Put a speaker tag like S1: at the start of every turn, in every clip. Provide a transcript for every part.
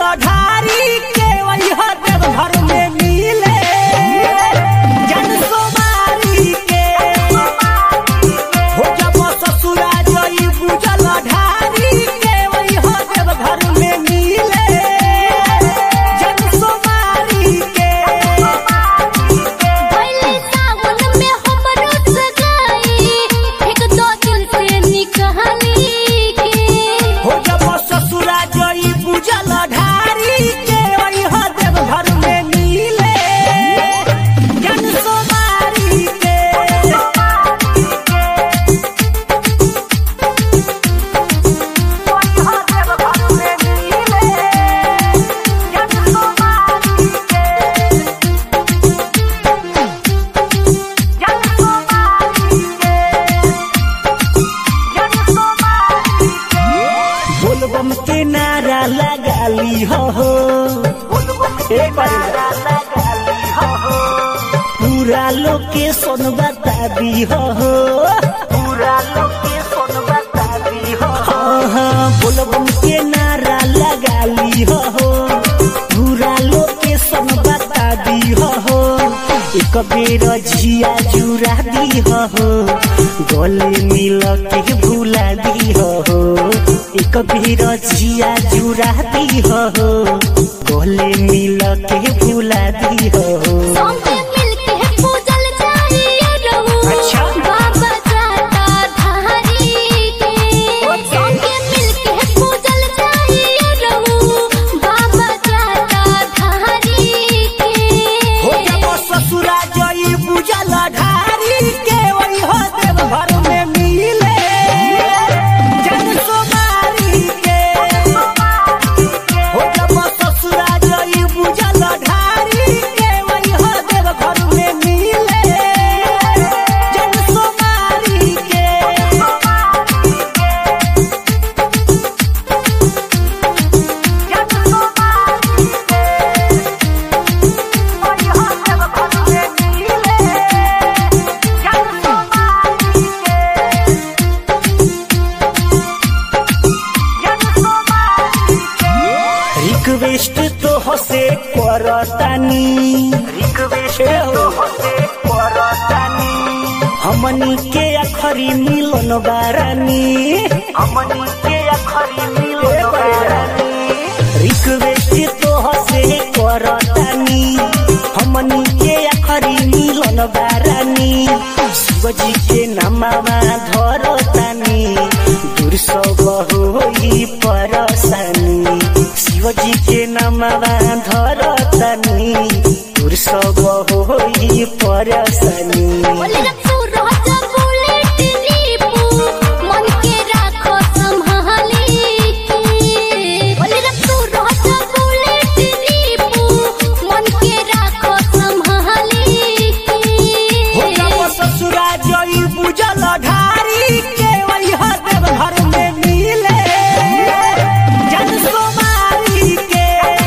S1: पूजल ढारी के वही देव घर में मिले जन सोमारी के हो जब ससुरा जई पूजल ढारी के वही देव घर में मिले जन सोमारी के
S2: पहले सावन में हमरो सगाई एक दो दिल से निकहानी के
S1: हो जब ससुरा जई पूजल ढारी के वही देव घर में मिले जन सोमारी के बोलबम के नारा लगाली हो हो एक बार पूरा लोकेशन बता दी हो हो पूरा लोकेशन बता दी हो हाँ बोलबम के नारा लगाली हो हो पूरा लोकेशन बता दी हो हो एक बेर झिया जुरा दी हो हो गले मिल के भूला दी हो हो एक बेर झिया जुरा दी हो हो गले मिल के भूला दी हो हो
S2: सौंगे मिलके पूजल जाइए रहू
S1: अच्छा।
S2: बाबा जाता धारी के सौंगे मिलके पूजल जाइए रहू बाबा जाता धारी के
S1: हो जब ससुरा जई पूजल ढारी के वही हो देव घर में मिले जन सोमारी के हो जब ससुरा जई पूजल ढारी के वही हो देव घर में मिले जन सोमारी के रिक्वेस्ट तो हसे करतानी रिक्वेस्ट तो हसे करतानी हमनी के अखरी मिलन बारानी हमनी के अखरी मिलन बारानी रिक्वेस्ट तो हसे करतानी हमनी के अखरी मिलन बारानी शिवजी के नामावा धरतानी दूर सब होई परसानी शिवजी के नामावा धरतानी दूर सब होई परसानी
S2: बोले रखू राजा बुलेट नीपू मन के राखो संभाली के बोले रखू राजा बुलेट नीपू मन के राखो संभाली
S1: हो
S2: के
S1: जब ससुरा जई बुझल ढारी के वही देव घर में मिले जन सोमारी के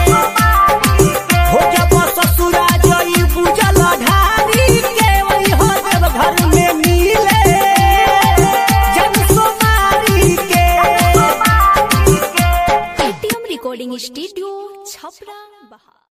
S1: हो जब ससुरा जई बुझल ढारी के वही देव घर में मिले जन सोमारी के
S2: एटीएम रिकॉर्डिंग स्टूडियो छपरा बहा